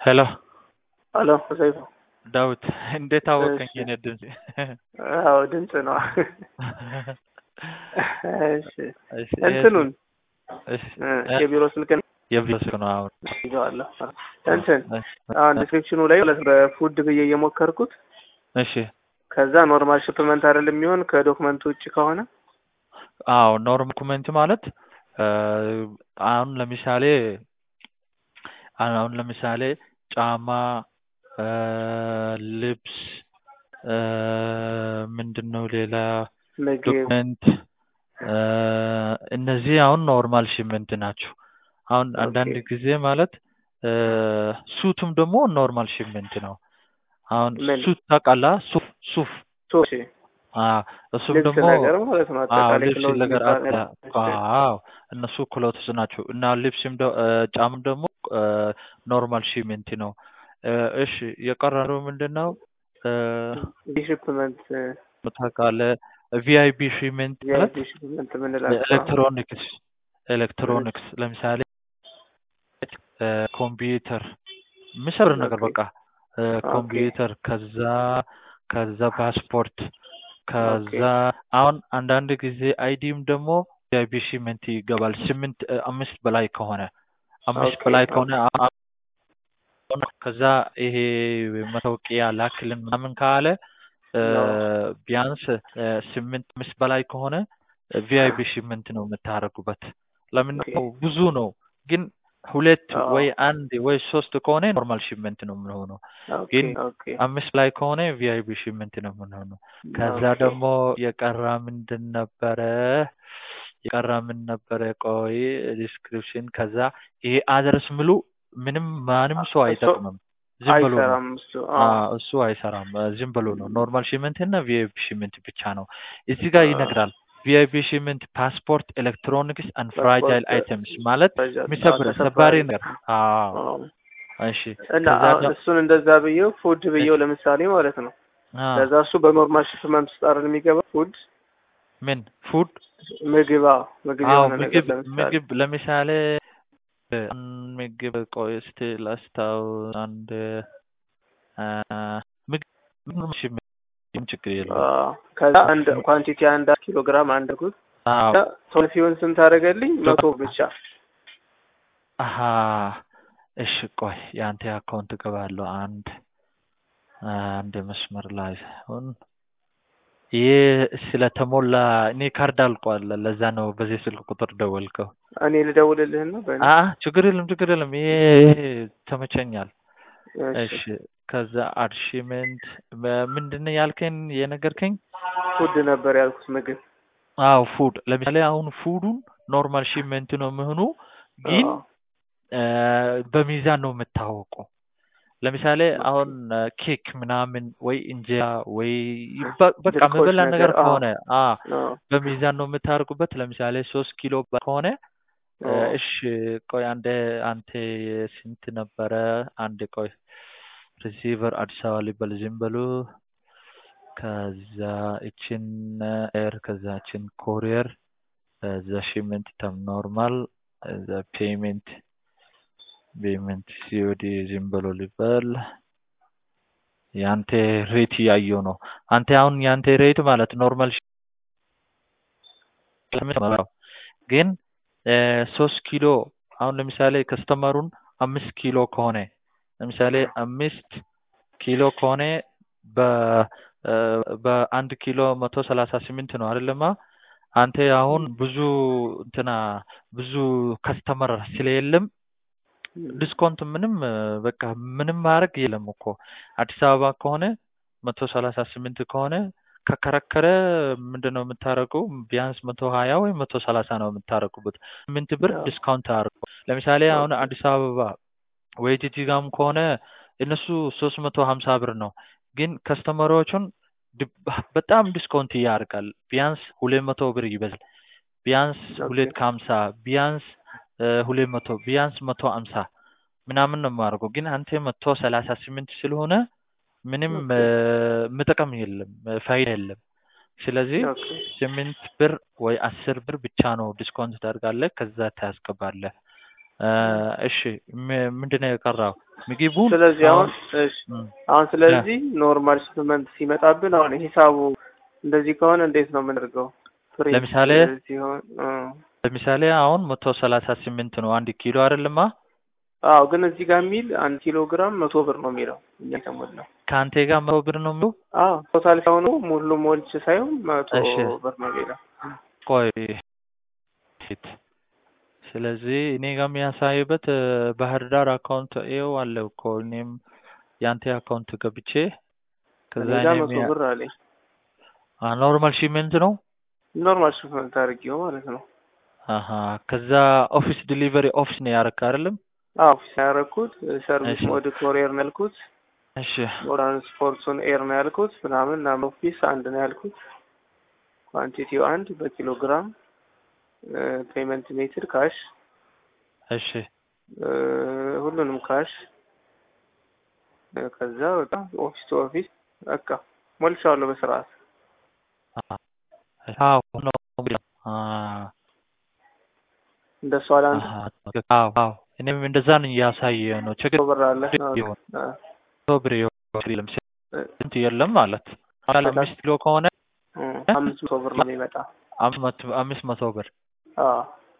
ሄሎ ሄሎ ሰይፉ ዳዊት እንዴት አወቀኝ? እሺ። የኔ ድምፅ አዎ ድምፅ ነው። እሺ እሺ፣ እንትኑን እሺ፣ እ፣ የቢሮ ስልክን የቢሮ ስልክ ነው አሁን። ይዘዋለሁ። እንትን እሺ፣ አሁን ዲስክሪፕሽኑ ላይ ማለት በፉድ ብዬ እየሞከርኩት እሺ፣ ከዛ ኖርማል ሽፕመንት አይደለም የሚሆን ከዶክመንት ውጭ ከሆነ አዎ ኖርም ኮሜንት ማለት እ፣ አሁን ለምሳሌ አሁን ለምሳሌ ጫማ እ፣ ልብስ እ፣ ምንድን ነው ሌላ ምግብ ዶክመንት እ፣ እነዚህ አሁን ኖርማል ሽመንት ናቸው። አሁን አንዳንድ ኦኬ። ጊዜ ማለት እ፣ ሱቱም ደግሞ ኖርማል ሽመንት ነው። አሁን ምን? ሱት ታውቃለህ? ሱፍ ሱፍ ሶሺ አ እሱም ልብስ ደግሞ ነገር ማለት ነው። አዎ አጠቃላይ ልብስ ክሎዝ ነገር የሚባል አለ። አዎ እነሱ ክሎትስ ናቸው እና ልብስም ደ- እ፣ ጫማም ደግሞ ኖርማል ሽመንት ነው። እ፣ እሺ የቀረረው ምንድን ነው? ዲሽፕመንት ታውቃለህ? ቪአይፒ ሽመንት ማለት ዲሽፕመንት የምንላቸው ኤሌክትሮኒክስ ኤሌክትሮኒክስ ለምሳሌ እ፣ ኮምፒውተር የሚሰብር ነገር ኦኬ። በቃ እ፣ ኮምፒውተር ከዛ ከዛ ፓስፖርት ከዛ አሁን አንዳንድ ጊዜ አይዲም ደግሞ ቪአይፒ ሽመንት ይገባል። ስምንት እ፣ አምስት በላይ ከሆነ አምስት ኦኬ፣ በላይ ኦኬ። ከሆነ አ- አ- ከዛ ይሄ መታወቂያ ላክልን ምናምን ካለ እ፣ ነው። ቢያንስ እ፣ ስምንት አምስት በላይ ከሆነ ቪአይፒ ሽመንት ነው የምታደርጉበት። ለምን ኦኬ። ነው ብዙ ነው ግን ሁለት አዎ። ወይ አንድ ወይ ሶስት ከሆነ ኖርማል ሽመንት ነው የምንሆነው። ኦኬ፣ ግን ኦኬ። አምስት ላይ ከሆነ ቪአይፒ ሽመንት ነው የምንሆነው። ከዛ ኦኬ። ደግሞ የቀራ ምንድን ነበረ? የቀራ ምን ነበረ? ቆይ ዲስክሪፕሽን። ከዛ ይሄ አድረስ ምሉ ምንም ማንም ሰው እሱ አይጠቅምም። ዝም ብሎ ነው። አይሰራም እሱ። አዎ። አዎ እሱ አይሰራም። እ፣ ዝም ብሎ ነው። ኖርማል ሽመንት እና ቪአይፒ ሽመንት ብቻ ነው። እዚህ ጋር አዎ። ይነግራል። ቪአይፒ ሽመንት ፓስፖርት፣ ኤሌክትሮኒክስ አንድ ፍራጃይል ፓስፖርት አይተምስ ማለት ፍራጃይል፣ የሚሰብር አዎ፣ ሰባሪ ተሰባሪ ነገር። አዎ አዎ። እሺ። እና ከዛ አሁን ደ- እሱን እንደዛ ብዬው ፉድ ብዬው ለምሳሌ ማለት ነው። አዎ ከዛ እሱ በኖርማል ሽፕመንት ውስጥ አይደል የሚገባ ፉድ ምን ፉድ ምግብ አዎ፣ ምግብ አዎ የሆነ ነገር ምግብ ለምሳሌ ምግብ ለምሳሌ እ፣ ምግብ ቆይ እስቲ ላስታውስ አንድ አ፣ ምግብ ምግብ እሺ፣ ምንም ችግር የለውም። አዎ። ከዛ አንድ ኳንቲቲ አንድ ኪሎ ግራም አንድ ኩት አዎ ሶልፊውን ስንት አደረገልኝ? መቶ ብቻ አሀ እሺ ቆይ የአንተ አካውንት እገባለሁ አንድ አንድ መስመር ላይ አሁን ይህ ስለተሞላ እኔ ካርድ አልቋል ለዛ ነው በዚህ ስልክ ቁጥር ደወልከው እኔ ልደውልልህና በእኔ አ ችግር የለም ችግር የለም ይሄ ይሄ ተመቸኛል እሺ እሺ ከዛ አርሺመንት ምንድን ነው ያልከኝ የነገርከኝ ፉድ ነበር ያልኩት ምግብ አዎ ፉድ ለምሳሌ አሁን ፉዱን ኖርማል ሺመንት ነው የሚሆኑ ግን አዎ። እ፣ በሚዛን ነው የምታወቀው ለምሳሌ አሁን እ፣ ኬክ ምናምን ወይ እንጀራ ወይ በ- በቃ ድርቆሽ መበላ ነገር ነገር፣ አዎ። ከሆነ አ አዎ። በሚዛን ነው የምታደርጉበት ለምሳሌ ሶስት ኪሎ ከሆነ እ፣ አዎ። እሺ ቆይ አንዴ አንተ ስንት ነበረ አንድ ቆይ ሪሲቨር አዲስ አበባ ሊበል ዝም በሉ ከዛ እችን ኤር ከዛ እችን ኮሪየር ከዛ ሽመንት ተም ኖርማል ከዛ ፔይመንት ፔይመንት ሲኦዲ ዝም ብሎ ሊበል የአንተ ሬት እያየው ነው። አንተ አሁን የአንተ ሬት ማለት ኖርማል ሽመንት ግን እ፣ ሶስት ኪሎ አሁን ለምሳሌ ከስተመሩን አምስት ኪሎ ከሆነ ለምሳሌ አምስት ኪሎ ከሆነ በ እ፣ በአንድ ኪሎ መቶ ሰላሳ ስምንት ነው አይደለማ? አንተ አሁን ብዙ እንትና ብዙ ከስተመር ስለሌለም ዲስካውንት ምንም እ፣ በቃ ምንም ማድረግ የለም እኮ አዲስ አበባ ከሆነ መቶ ሰላሳ ስምንት ከሆነ ከከረከረ ምንድን ነው የምታደርገው? ቢያንስ መቶ ሀያ ወይም መቶ ሰላሳ ነው የምታደርጉበት። ስምንት ብር አዎ። ዲስካውንት አድርጎ ለምሳሌ አሁን አዲስ አበባ ወይ ጂጂጋም ከሆነ እነሱ ሶስት መቶ ሀምሳ ብር ነው፣ ግን ከስተመሮቹን ድ- በጣም ዲስካውንት ያደርጋል። ቢያንስ ሁለት መቶ ብር ይበዛል። ቢያንስ ኦኬ። ሁለት ከሀምሳ ቢያንስ እ፣ ሁለት መቶ ቢያንስ መቶ ሀምሳ ምናምን ነው የማደርገው። ግን አንተ መቶ ሰላሳ ስምንት ስለሆነ ምንም ኦኬ። እ፣ ምጥቅም የለም እ፣ ፋይዳ የለም። ስለዚህ ኦኬ። ስምንት ብር ወይ አስር ብር ብቻ ነው ዲስካውንት ታደርጋለህ፣ ከዛ ታስገባለህ። እ፣ እሺ ም- ምንድን ነው የቀረው? ምግቡን ስለዚህ አሁን እሺ እም፣ አሁን ስለዚህ ኖርማል ሽፕመንት ሲመጣብን አሁን ሂሳቡ እንደዚህ ከሆነ እንዴት ነው የምናደርገው? ፕሪንት ለምሳሌ ሲሆን እ፣ ለምሳሌ አሁን መቶ ሰላሳ ስምንት ነው አንድ ኪሎ አይደለማ? አዎ ግን እዚህ ጋር የሚል አንድ ኪሎ ግራም መቶ ብር ነው የሚለው እኛ ከሞላው ከአንቴ ጋር መቶ ብር ነው የሚለው። አዎ ቶታል ሳይሆኑ ሙሉ ሞልች ሳይሆን መቶ እሺ ብር ነው የሚለው ቆይ ፊት ስለዚህ እኔ ጋር የሚያሳይበት እ፣ ባህር ዳር አካውንት ይኸው አለ እኮ እኔም የአንተ አካውንት ገብቼ ከዛ እኔ ጋር እኔ መቶ ብር አለኝ ኖርማል ሺሜንት ነው ኖርማል ሽፕመንት አድርጌው ማለት ነው አሀ ከዛ ኦፊስ ዲሊቨሪ ኦፊስ ነው ያረካ አይደለም? አዎ ኦፊስ ያደረኩት ሰርቪስ እሺ ሞድ ኮሪየር ነው ያልኩት እሺ ትራንስፖርቱን ኤር ነው ያልኩት ምናምን ናም ኦፊስ አንድ ነው ያልኩት ኳንቲቲው አንድ በኪሎ ግራም ፔመንት ሜትድ ካሽ እሺ ሁሉንም ካሽ እ፣ ከዛ በቃ ኦፊስ ቱ ኦፊስ በቃ ሞልቻለሁ በስርዓት አዎ ነው አ እንደሱ አለ አንተ አሀ አዎ አዎ እኔም እንደዛ ነው እያሳየ ነው ችግር መቶ ብር አለ ይሁን አ፣ መቶ ብር ይሁን የለም እ፣ ስንት የለም ማለት አለ በጣም አምስት ኪሎ ከሆነ እ፣ አምስት መቶ ብር ነው የሚመጣ አምስት መቶ አምስት መቶ ብር አዎ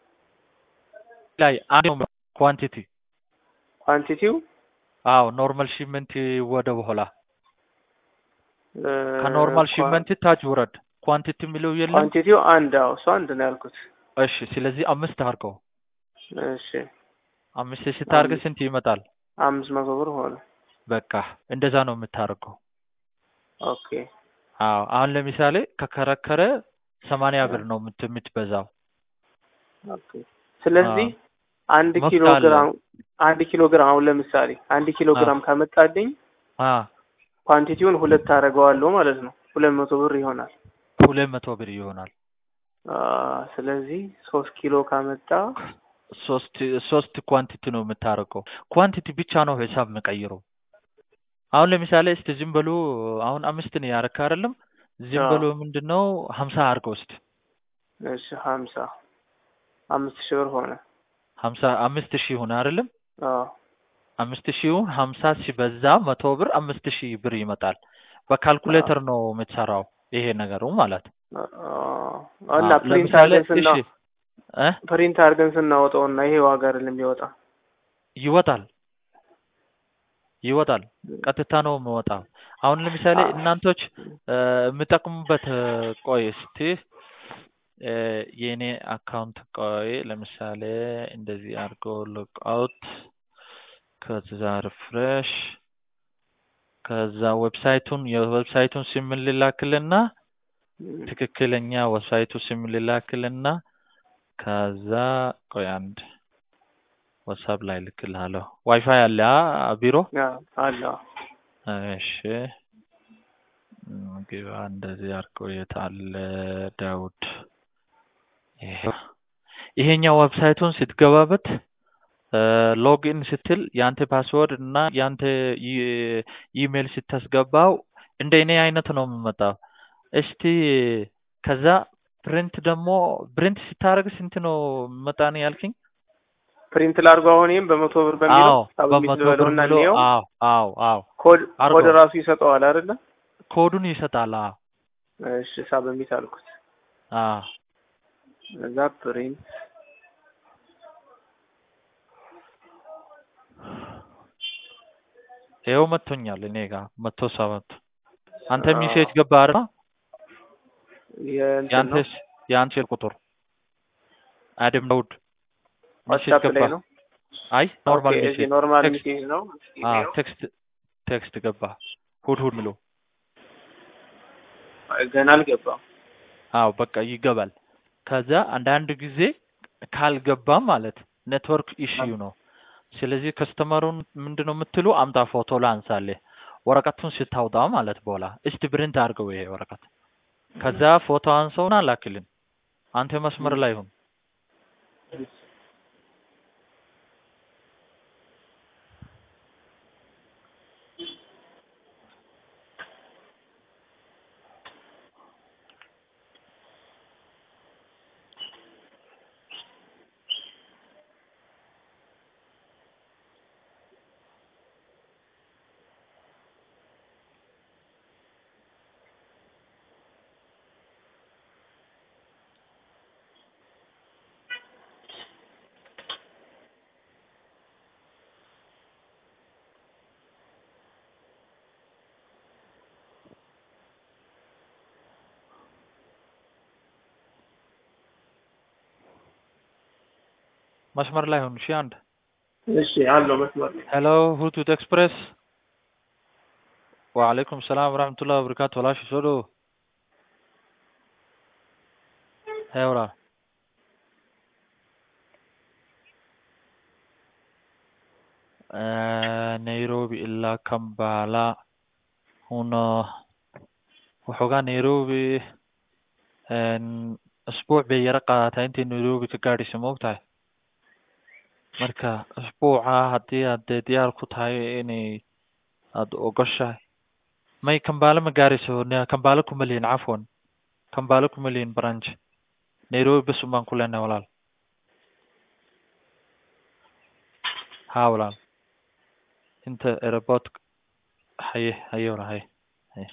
ላይ አንድ ኳንቲቲ ኳንቲቲው አዎ ኖርማል ሺፕመንት ወደ በኋላ እ፣ ከኖርማል ኳ- ሺፕመንት ታች ውረድ ኳንቲቲ የሚለው የለም ኳንቲቲው አንድ አዎ እሱ አንድ ነው ያልኩት እሺ ስለዚህ አምስት አድርገው እሺ አምስት ስታርግ አምስት ስንት ይመጣል አምስት መቶ ብር ሆነ በቃ እንደዛ ነው የምታደርገው ኦኬ አዎ አሁን ለምሳሌ ከከረከረ ሰማንያ ብር ነው የምት- የምትበዛው ኦኬ ስለዚህ አንድ መፍት ኪሎ አለ። ግራም አንድ ኪሎ ግራም አሁን ለምሳሌ አንድ ኪሎ አ። ግራም ካመጣልኝ አ ኳንቲቲውን ሁለት አደርገዋለሁ ማለት ነው ሁለት መቶ ብር ይሆናል ሁለት መቶ ብር ይሆናል አ፣ ስለዚህ ሶስት ኪሎ ካመጣ ሶስት ሶስት ኳንቲቲ ነው የምታደርገው ኳንቲቲ ብቻ ነው ሂሳብ የምቀይረው አሁን ለምሳሌ እስቲ ዝም በሉ አሁን አምስት ነው ያረካ አይደለም ዝም አዎ። በሉ ምንድን ነው ሀምሳ አድርገው እስቲ እሺ ሀምሳ አምስት ሺህ ብር ሆነ ሀምሳ አምስት ሺህ ሆነ አይደለም አዎ አምስት ሺውን ሀምሳ ሲበዛ መቶ ብር አምስት ሺህ ብር ይመጣል በካልኩሌተር ነው የምትሰራው ይሄ ነገሩ ማለት አ- እና አዎ፣ ፕሪንት ለምሳሌ አድርገን ስና እሺ እ ፕሪንት አድርገን ስናወጣው እና ይሄ ዋጋ አይደለም የሚወጣ ይወጣል ይወጣል ቀጥታ ነው የሚወጣው አሁን ለምሳሌ አ- እናንቶች እ፣ የምጠቅሙበት እ፣ ቆይ እስቲ እ፣ የእኔ አካውንት ቆይ ለምሳሌ እንደዚህ አድርጎ ሎክ አውት ከዛ ሪፍሬሽ ከዛ ዌብሳይቱን የዌብሳይቱን ስም ልላክልና ትክክለኛ ዌብሳይቱ ስም ልላክልና ከዛ ቆይ አንድ ዋትሳፕ ላይ ልክልሃለሁ። ዋይፋይ አለ አ- ቢሮ? አዎ፣ አለ አዎ። እሺ እም፣ ግባ እንደዚህ አድርገው የት አለ ዳውድ? ይሄው ይሄኛው ዌብሳይቱን ስትገባበት ሎግኢን ስትል ያንተ ፓስወርድ እና ያንተ ኢ- ኢሜል ስታስገባው እንደ እኔ አይነት ነው የሚመጣው። እስቲ ከዛ ፕሪንት ደግሞ ፕሪንት ስታደርግ ስንት ነው መጣን ያልክኝ? ፕሪንት ላድርገው አሁን ይሄም በመቶ ብር በሚለው አዎ ሳብሚት በመቶ ልበለው ብር እና ብሎ እንየው። አዎ አዎ አዎ ኮድ አድርገው። ኮድ ራሱ ይሰጠዋል አይደለ? ኮዱን ይሰጣል። አዎ እሺ ሳብሚት አልኩት። አዎ እዛ ፕሪንት ይኸው መጥቶኛል እኔ ጋር መቶ ሰባት አንተ አዎ። ሚሴጅ ገባ አይደል? የእንትን ነው ያንተስ የአንተ ስልክ ቁጥር አደም ዳውድ ሚሴጅ ዋትስአፕ ገባ? ላይ ነው። አይ ኖርማል ኦኬ፣ ሚሴጅ እዚህ ኖርማል ቴክስት ሚሴጅ ነው። አዎ ቴክስት ቴክስት ገባ ሁድ ሁድ ብሎ ገና አልገባም። አዎ በቃ ይገባል። ከዛ አንዳንድ ጊዜ ካልገባም ማለት ኔትወርክ ኢሽዩ ነው። ስለዚህ ከስተመሩን ምንድነው የምትሉ አምጣ ፎቶ ላንሳልህ ወረቀቱን ስታውጣ ማለት በኋላ እስቲ ብሪንት አድርገው ይሄ ወረቀት ከዛ ፎቶ አንሰውና ላክልን። አንተ መስመር ላይ ሁን። መስመር ላይ ሁን። እሺ አንድ እሺ አለው መስመር ላይ ሄሎ ሁቱት ኤክስፕሬስ ወአለይኩም ሰላም ወራህመቱላሂ ወበረካቱ ወላሽ ሶዶ ሄ ወላ nairobi ilaa kambala una waxoogaa nairobi asbuuc bay yaro qaadataa intay nairobi ka gaadhaysa ma ogtahay marka asbuuca haddii aad dee diyaar ku tahay inay aada ogoshahay may kambala ma gaarayso n- kambala kuma lihin cafwan kambala kuma lihin branch nairobi bas un baan ku leenahay walaal ha walaal inta airport haye haye walaal haye haye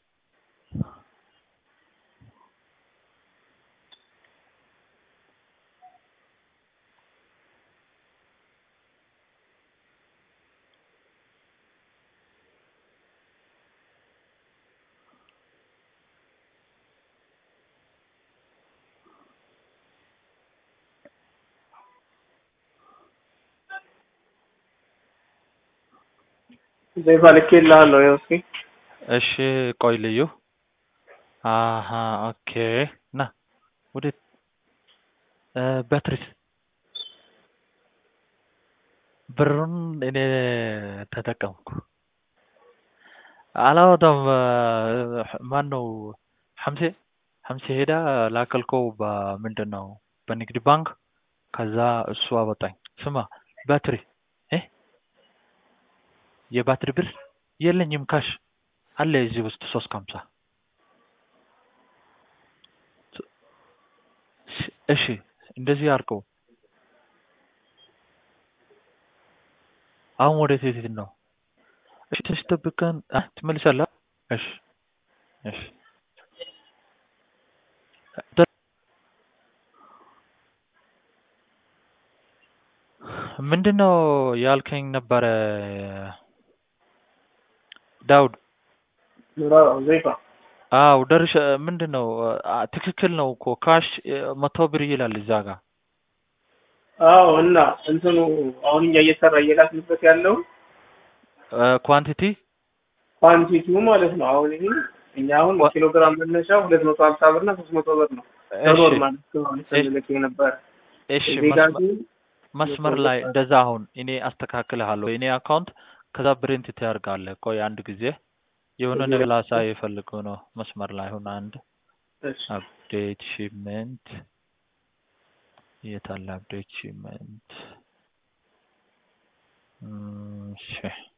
ዘይፋ ልኬልሃለሁ ያው እስኪ እሺ ቆይ ልዩ አሀ ኦኬ ና ወዴት እ በትሪስ ብሩን እኔ ተጠቀምኩ አላወጣም ማን ነው ሐምሴ ሐምሴ ሄዳ ላከልከው በምንድን ነው በንግድ ባንክ ከዛ እሱ አወጣኝ ስማ ባትሪ እ የባትሪ ብር የለኝም ካሽ አለ እዚህ ውስጥ ሶስት ከሀምሳ እሺ እንደዚህ አድርገው አሁን ወደ ሴት ነው እሺ ትንሽ ጠብቀን አ ትመልሳለህ እሺ እሺ ምንድን ነው ያልከኝ ነበረ ዳውድ ምራው ዘይፋ አው ደርሼ ምንድን ነው አ- ትክክል ነው እኮ ካሽ መቶ ብር ይላል እዛ ጋር አዎ እና እንትኑ አሁን እኛ እየሰራ እየላክንበት ያለው ኳንቲቲ ኳንቲቲው ማለት ነው። አሁን ይሄ እኛ አሁን ዋ- ኪሎ ግራም መነሻ ሁለት መቶ ሀምሳ ብር እና ሶስት መቶ ብር ነው በኖርማል እስካሁን ስንልክ የነበረ እሺ እዚህ ጋር መስመ- ግን መስመር ላይ እንደዛ አሁን እኔ አስተካክልሃለሁ የኔ አካውንት ከዛ ብሪንት ታደርጋለህ ቆይ አንድ ጊዜ የሆነ እዚህ ነገር ላይ- ላሳይ የፈልገው ነው መስመር ላይ ሁን አንድ እሺ አፕዴት ሺፕመንት የት አለ አፕዴት ሺፕመንት እም፣ እሺ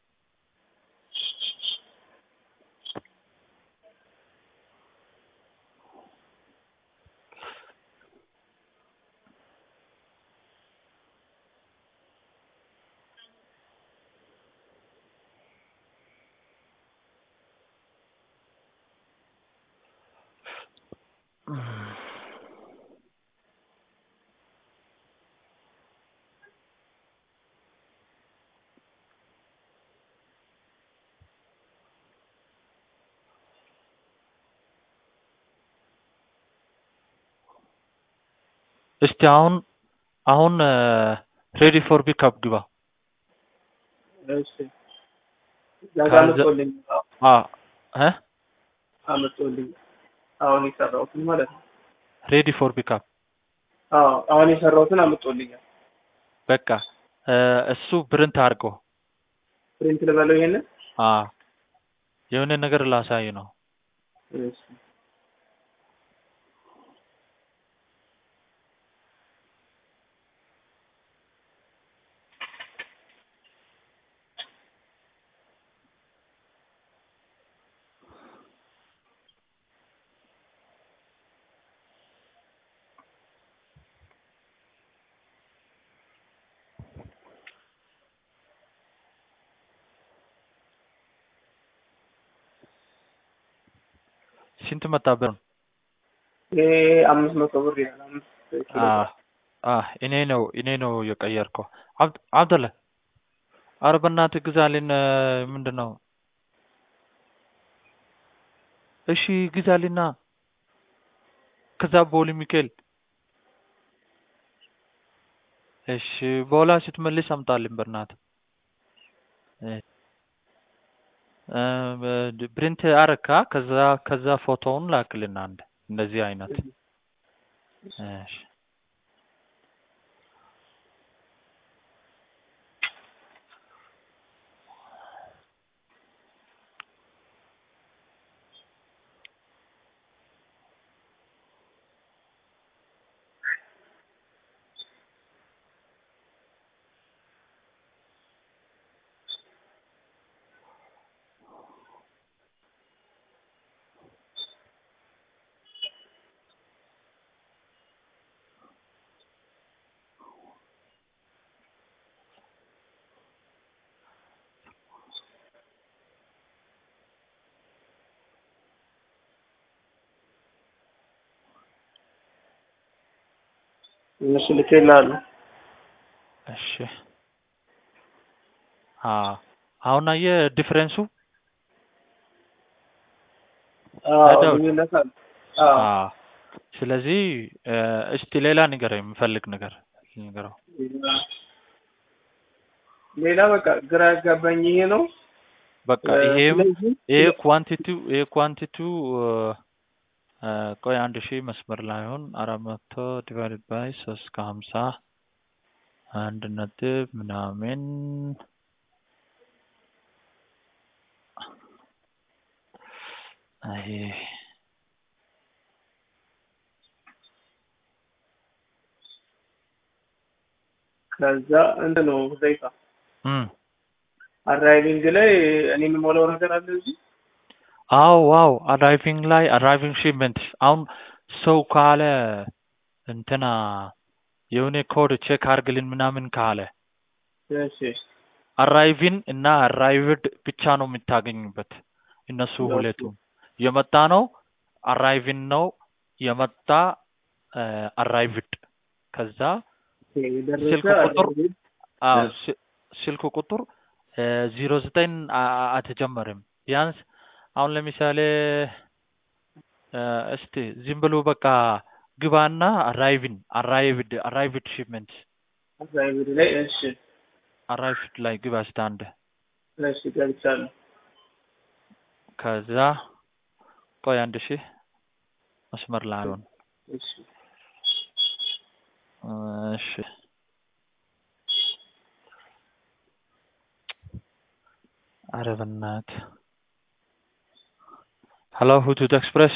እስቲ አሁን አሁን ሬዲ ፎር ፒክአፕ ግባ እሺ እዛ ጋር ከዛ- አመጣሁልኝ አ እ አመጣሁልኝ አሁን የሰራሁትን ማለት ነው። ሬዲ ፎር ፒክአፕ አዎ አሁን የሰራሁትን አመጣሁልኛል። በቃ እ፣ እሱ ብርንት አድርገው ፕሪንት ልበለው ይሄንን አ የሆነ ነገር ላሳይ ነው እሺ ስንት መጣ ብር ይሄ አምስት መቶ ብር ይላል። አምስት ኪሎ አ አ እኔ ነው እኔ ነው የቀየርከው አብድ አብደላ ኧረ በእናትህ ግዛልን እ፣ ምንድን ነው እሺ ግዛልና ከዛ ቦሊ ሚካኤል እሺ በኋላ ስትመልስ አምጣልኝ በእናትህ እ እ በ- ፕሪንት አረካ ከዛ ከዛ ፎቶውን ላክልን አንድ እንደዚህ አይነት እሺ እነሱ ልኬልሃለሁ። እሺ አ አሁን አየህ ዲፍረንሱ አዎ ዳውድ ልዩነት አለ። አዎ አ ስለዚህ እ እስቲ ሌላ ንገረኝ የምፈልግ ነገር ንገረው ሌላ በቃ ግራ ያጋባኝ ይሄ ነው። በቃ እ ይሄም ስለዚህ ይሄ ኳንቲቲው ይሄ ኳንቲቲው እ ቆይ አንድ ሺህ መስመር ላይ አሁን አራት መቶ ዲቫይድ ባይ ሶስት ከሀምሳ አንድ ነጥብ ምናምን ይሄ ከዛ እንትን ነው ዘይታ እም አራይቪንግ ላይ እኔ የምሞላው ነገር አለ እዚህ አዎ ዋው አራይቪንግ ላይ አራይቪንግ ሺፕመንት አሁን ሰው ካለ እንትና የሆነ ኮድ ቼክ አርግልን ምናምን ካለ እሺ አራይቪን እና አራይቭድ ብቻ ነው የምታገኙበት። እነሱ ኦኬ ሁለቱም የመጣ ነው አራይቪን ነው የመጣ አራይቭድ። ከዛ የደረሰ ስልክ ቁጥር አራይቪንግ አዎ እ ስ- ስልክ ቁጥር ዜሮ ዘጠኝ አትጀመርም። ቢያንስ አሁን ለምሳሌ እ እስቲ ዝም ብሎ በቃ ግባና አራይቪን አራይቭድ አራይቭድ ሺፕመንት አራይቪንግ ላይ እሺ አራይቭድ ላይ ግባ እስቲ አንድ እሺ ገብቻለሁ። ከዛ ቆይ አንድ ሺህ መስመር ላይ አሁን እሺ እሺ ኧረ በእናትህ ሄሎ ሁቱት ኤክስፕሬስ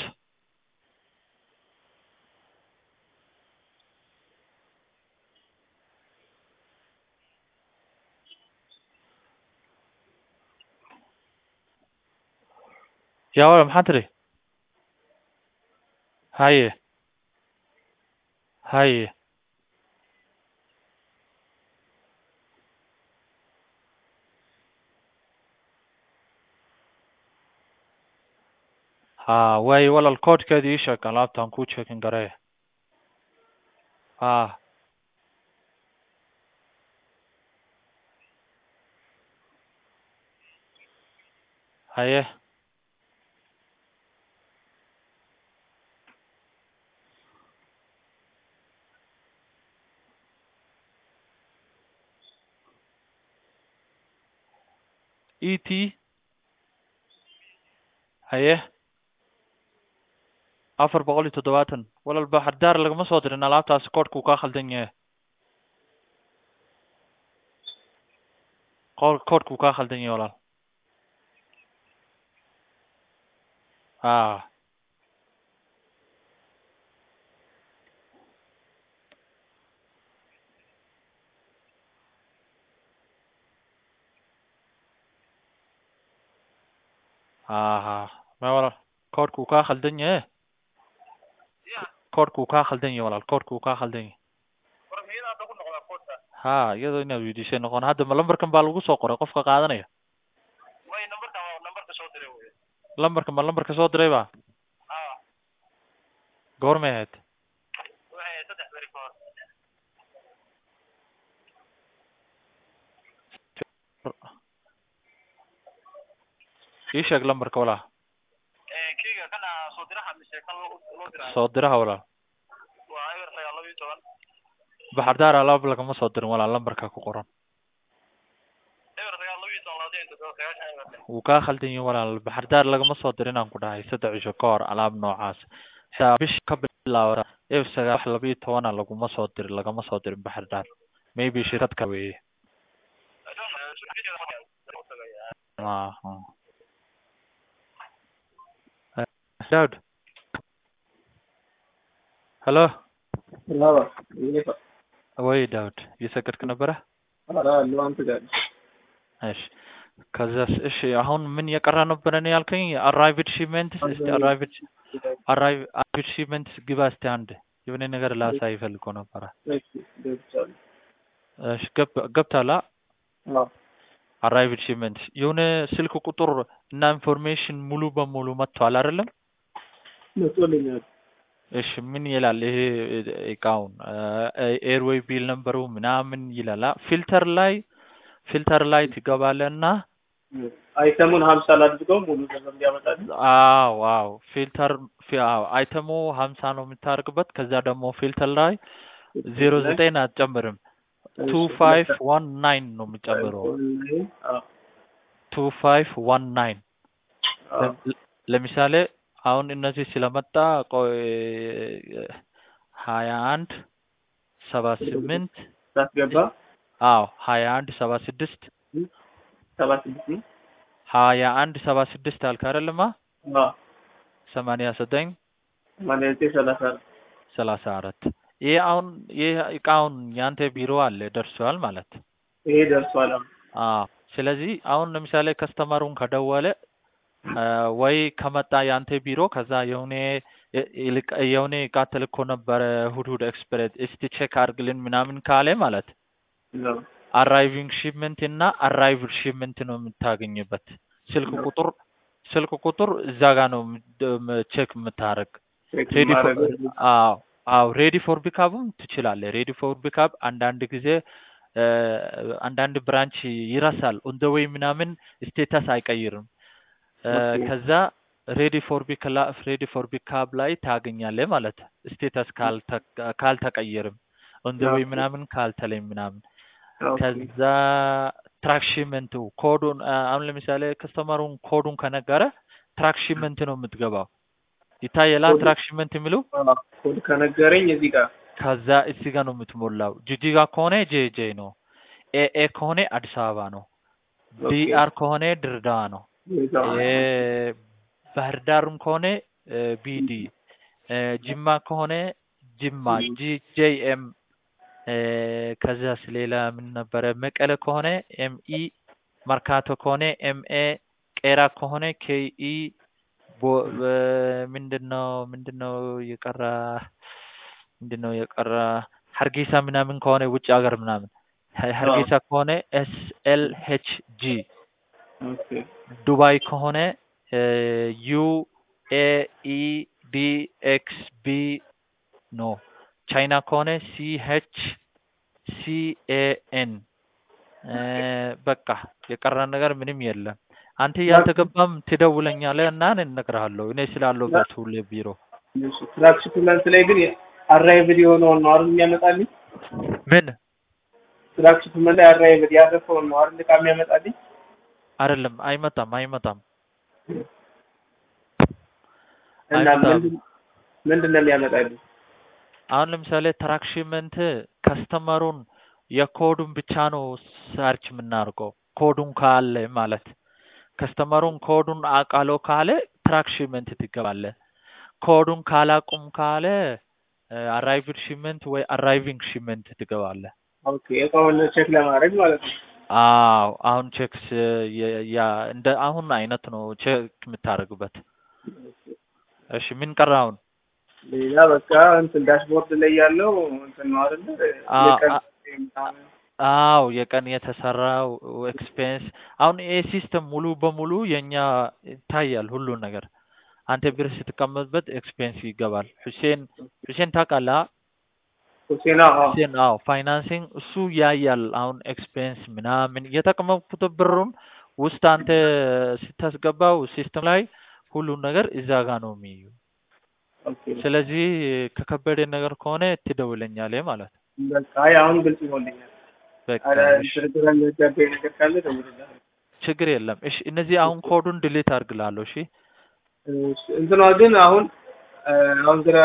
يا ولد محضري هاي هاي ها واي ولا الكود كده يشك لابتان كو تشيكن قريه ها هاي اي تي هاي afar boqol iyo toddobaatan walal baxardaar lagama soo dirin alaabtaasi koodhku kaa khaldan yahay qol koodhku kaa khaldan yahay walaal ha ha ha ma walaal koodhku kaa khaldan yahay koodhku kaa khaldan yahay walaal koodhku kaa khaldan yahay ha iyadoo inaad weydiisay noqon hadda ma lambarkan baa lagu soo qoray qofka qaadanaya lambarka ma lambarka soo diray ba goormay ahayd ii sheeg lambarka walaal soo diraha walaal baxar daar alaab lagama soo dirin walaal lambarka ku qoran wuu kaa khaldan yahay walaal baxar daar lagama soo dirin aan ku dhahay saddex cisho ka hor alaab noocaas xitaa bish ka bilaawda eef sagaal wax laba iyo tobana laguma soo dirin lagama soo dirin baxar daar maybe shirkad ka weeye Ah, ah. Eh, Daud ሄሎ Bravo. ይሄ- ወይ ዳውድ እየሰገድክ ነበረ ኧረ አለሁ አንተ ጋር እሺ ከዛስ እሺ አሁን ምን የቀረ ነበረ ነው ያልከኝ አራይቭድ ሺፕመንትስ እስቲ አራይቭድ አራይቭድ ሺፕመንትስ ግባ እስቲ አንድ የሆነ ነገር ላሳይ ፈልጎ ነበረ እሺ ገብቻለሁ። እሺ ገብ- ገብታላ አዎ አራይቭድ ሺፕመንትስ የሆነ ስልክ ቁጥር እና ኢንፎርሜሽን ሙሉ በሙሉ መጥቷል አይደለም መጥቶልኛል። እሺ ምን ይላል ይሄ እቃውን ኤርዌይ ቢል ነበሩ ምናምን ይላል ፊልተር ላይ ፊልተር ላይ ትገባለህ እና አይተሙን ሀምሳ ላድርገው ሙሉ ገንዘብ እንዲያመጣልኝ። አዎ አዎ ፊልተር ፊ- አዎ አይተሙ ሀምሳ ነው የምታደርግበት ከዛ ደግሞ ፊልተር ላይ ዜሮ ዘጠኝ አትጨምርም ቱ ፋይቭ ዋን ናይን ነው የምጨምረው አዎ ቱ ፋይቭ ዋን ናይን አዎ ለምሳሌ አሁን እነዚህ ስለመጣ ቆይ ሀያ አንድ ሰባ ስምንት ሳስገባ አዎ ሀያ አንድ ሰባ ስድስት ሰባ ስድስት ነው። ሀያ አንድ ሰባ ስድስት አልክ አይደለማ አዎ ሰማንያ ዘጠኝ ሰማንያ ዘጠኝ ሰላሳ አራት ሰላሳ አራት ይህ አሁን ይህ እቃውን ያንተ ቢሮ አለ ደርሷል ማለት ይሄ ደርሷል። አሁን አዎ ስለዚህ አሁን ለምሳሌ ከስተመሩን ከደወለ አ፣ ወይ ከመጣ ያንተ ቢሮ ከዛ የሆነ የ- ይልቅ- የሆነ እቃ ተልኮ ነበረ እሑድ እሑድ ኤክስፕሬስ እስቲ ቼክ አድርግልን ምናምን ካለ ማለት ነው። አራይቪንግ ሺፕመንት እና አራይቭድ ሺፕመንት ነው የምታገኝበት ስልክ ቁጥር ስልክ ቁጥር እዛ ጋር ነው ቼክ የምታደርግ ቼክ ሬዲ ፎር ማድረግ አዎ አዎ ሬዲ ፎር ፒካፕም ትችላለህ። ሬዲ ፎር ፒካፕ አንዳንድ ጊዜ እ፣ አንዳንድ ብራንች ይረሳል ኦን ደ ዌይ ምናምን ስቴተስ አይቀይርም። እ፣ ኦኬ። ከዛ ሬዲ ፎር ፒክላ ሬዲ ፎር ፒካፕ ላይ ታገኛለህ ማለት ስቴተስ ካልተ- ካልተቀየርም ኦን ደ ዌይ ኦኬ። ምናምን ካልተለይ ምናምን ኦኬ። ከዛ ትራክሽመንቱ ኮዱን አ፣ አሁን ለምሳሌ ከስተመሩን ኮዱን ከነገረ ትራክሽመንት ነው የምትገባው። ይታየላ ኮዱ- ትራክሽመንት የሚለው አዎ፣ ኮድ ከነገረኝ እዚህ ጋር ከዛ እዚህ ጋር ነው የምትሞላው። ጅጅጋ ከሆነ ጄጄ ነው። ኤኤ ከሆነ አዲስ አበባ ነው። ኦኬ። ቢአር ከሆነ ድሬዳዋ ነው። እዛው ኤ ባህር ዳርም ከሆነ ቢዲ፣ ጅማ ከሆነ ጅማ ጂጄኤም። ከዛስ ሌላ ምን ነበረ? መቀለ ከሆነ ኤምኢ፣ መርካቶ ከሆነ ኤምኤ፣ ቄራ ከሆነ ኬኢ ምንድን ነው ምንድን ነው የቀራ ምንድን ነው የቀራ ሀርጌሳ ምናምን ከሆነ ውጭ ሀገር ምናምን ሀ- ሀርጌሳ ከሆነ ኤስ ኤል ኤች ጂ ኦኬ። ዱባይ ከሆነ ዩ ኤ ኢ ዲ ኤክስ ቢ ኖ ቻይና ከሆነ ሲ ኤች ሲ ኤ ኤን በቃ የቀረ ነገር ምንም የለም። አንተ ያልተገባም ትደውለኛለህ እና እኔ እነግርሃለሁ እኔ ስላለሁበት ሁሌ ቢሮ እሺ። ትራክ ሽፕመንት ላይ ግን አራይቭድ የሆነውን ነው አይደል የሚያመጣልኝ? ምን ትራክ ሽፕመንት ላይ አራይቭድ ያረፈውን ነው አይደል ዕቃ የሚያመጣልኝ? አይደለም አይመጣም አይመጣም እና አይመጣም። ምንድን ምንድን ነው የሚያመጣልኝ? አሁን ለምሳሌ ትራክሽመንት ከስተመሩን የኮዱን ብቻ ነው ሰርች የምናደርገው ኮዱን ካለ ማለት ከስተመሩን ኮዱን አውቃለሁ ካለ ትራክሽመንት ትገባለህ። ኮዱን ካላቁም ካለ አራይቭድ ሽመንት ወይ አራይቪንግ ሽመንት ትገባለህ። ኦኬ። እቃውን ቼክ ለማድረግ ማለት ነው። አዎ አሁን ቼክስ ያ እንደ አሁን አይነት ነው ቼክ የምታደርግበት። እሺ ምን ቀረ አሁን? ሌላ በቃ እንትን ዳሽቦርድ ላይ ያለው እንትን ነው አይደል? አ- የቀን አ- አዎ የቀን የተሰራው ኤክስፔንስ አሁን ይሄ ሲስተም ሙሉ በሙሉ የኛ ይታያል ሁሉ ነገር። አንተ ብር ስትቀመጥበት ኤክስፔንስ ይገባል። ሁሴን ሁሴን ታውቃለህ? አ? ሁሴና አዎ ሁሴን አዎ ፋይናንሲንግ እሱ ያያል። አሁን ኤክስፔንስ ምናምን የተቀመጥኩት ብሩም ውስጥ አንተ ስታስገባው ሲስተም ላይ ሁሉን ነገር እዛ ጋ ነው የሚዩ። ኦኬ ስለዚህ ከከበደ ነገር ከሆነ ትደውለኛለህ ማለት ነው። በቃ አይ አሁን ግልጽ ይሆንልኛል። በቃ አረ እሺ፣ ድርድር የሚያጋባኝ ነገር ካለ ደውልልሃለሁ። ችግር የለም። እሺ እነዚህ አሁን ኮዱን ድሌት አድርግላለሁ። እሺ እሺ፣ እንትኗ ግን አሁን እ፣ አሁን ግራ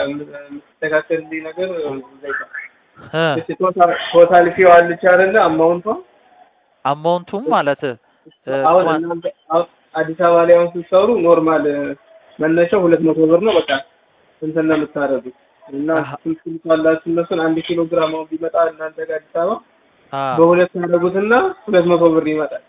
የምትስተካከልልኝ ነገር ዘይታ እ እሺ፣ ቶታል ቶታል ፊው አለች አይደለ? አማውንቷ አማውንቱም ማለት እ፣ አሁን ኳን- እናንተ አሁን አዲስ አበባ ላይ አሁን ስትሰሩ ኖርማል እ፣ መነሻው ሁለት መቶ ብር ነው። በቃ እንትን ነው የምታደርጉት እና አሀ። ስንት ኪሎ ካላችሁ እነሱን አንድ ኪሎ ግራም አሁን ቢመጣ እናንተ ጋር አዲስ አበባ አ በሁለት ያደርጉትና ሁለት መቶ ብር ይመጣል።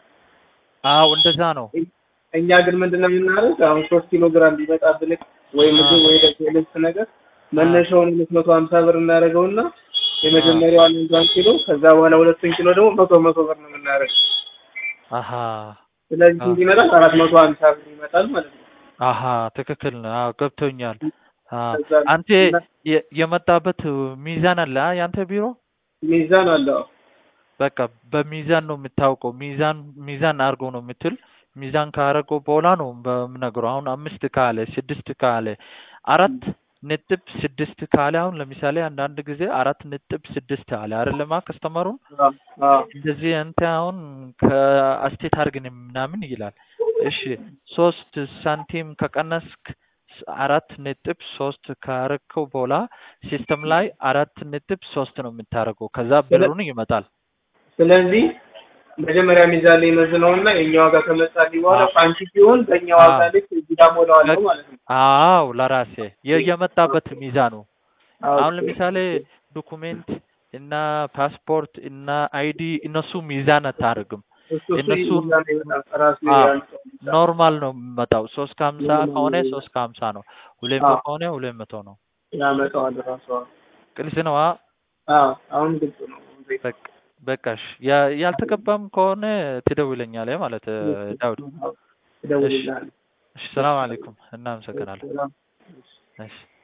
አዎ እንደዛ ነው። እኛ ግን ምንድነው የምናደርግ አሁን ሶስት ኪሎ ግራም ቢመጣብን ወይ ምግብ ወይ ደግሞ የልብስ ነገር መነሻውን ሁለት መቶ ሀምሳ ብር እናደርገውና የመጀመሪያዋን አንዷን ኪሎ ከዛ በኋላ ሁለቱን ኪሎ ደግሞ መቶ መቶ ብር ነው የምናደርገው። አሀ ስለዚህ ስንት ይመጣል? አራት መቶ ሀምሳ ብር ይመጣል ማለት ነው። አሀ ትክክል ነው። አዎ ገብቶኛል። አ ከዛ አንተ የ- የመጣበት ሚዛን አለ አ ያንተ ቢሮ ሚዛን አለው። በቃ በሚዛን ነው የምታውቀው። ሚዛን ሚዛን አድርጎ ነው የምትል። ሚዛን ካረገው በኋላ ነው በምነግረው። አሁን አምስት ካለ ስድስት ካለ አራት ነጥብ ስድስት ካለ አሁን ለምሳሌ አንዳንድ ጊዜ አራት ነጥብ ስድስት አለ አይደለማ ከስተመሩን አዎ አዎ እንደዚህ አንተ አሁን ከአስቴት አድርግን ምናምን ይላል። እሺ ሶስት ሳንቲም ከቀነስክ ስ- አራት ነጥብ ሶስት ካረከው በኋላ ሲስተም ላይ አራት ነጥብ ሶስት ነው የምታደርገው። ከዛ ብሩን ይመጣል። ስለዚህ መጀመሪያ ሚዛን ላይ መዝነውና የኛ ዋጋ ከመጣልኝ በኋላ አዎ። ኳንቲ ሲሆን በእኛ ዋጋ አዎ። ልክ እዚህ ሞላዋለሁ ማለት ነው። አዎ ለራሴ የ- የመጣበት ሚዛኑ አሁን ኦኬ። ለምሳሌ ዶኩሜንት እና ፓስፖርት እና አይዲ እነሱ ሚዛን አታደርግም። እሱ እሱ እነሱ ሚዛን ይመጣል ራሱ አዎ ያመጣው ሚዛን። ኖርማል ነው የሚመጣው። ሶስት ከሀምሳ ኖርማል ከሆነ ነው ሶስት ከሀምሳ ነው። ሁለት አዎ መቶ ከሆነ ሁለት መቶ ነው። ያመጣዋል ራሱ። አዎ ግልጽ ነው። አ አዎ፣ አሁን ግልጽ ነው። በቃ በቃሽ። ያ- ያልተገባም ከሆነ ትደውለኛለህ ማለት እ፣ ዳውድ። እሺ እደውልልሃለሁ። እሺ፣ ሰላም አለይኩም። እናመሰግናለን። ሰላም። እሺ